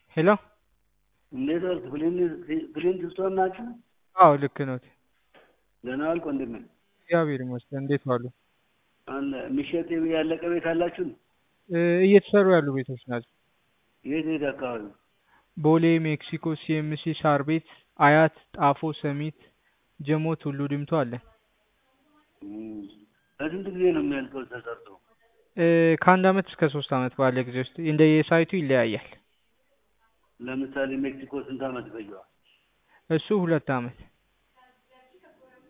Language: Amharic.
ሄሎ እንዴት ዋልክ? ክሊንት ስቶን ናችሁ? አዎ ልክ ነዎት። ደህና ዋልክ ወንድሜ? እግዚአብሔር ይመስገን። እንዴት ዋሉ? አለ የሚሸጥ ያለቀ ቤት አላችሁ? እ እየተሰሩ ያሉ ቤቶች ናቸው። የት የት አካባቢ? ቦሌ፣ ሜክሲኮ፣ ሲኤምሲ፣ ሳር ቤት፣ አያት፣ ጣፎ፣ ሰሚት፣ ጀሞ፣ ቱሉ ዲምቱ አለ። እም፣ በስንት ጊዜ ነው የሚያልቀው ተሰርቶ? እ ከአንድ አመት እስከ ሶስት አመት ባለ ጊዜ ውስጥ እንደየሳይቱ ይለያያል። ለምሳሌ ሜክሲኮ ስንት አመት ይፈጀዋል? እሱ ሁለት አመት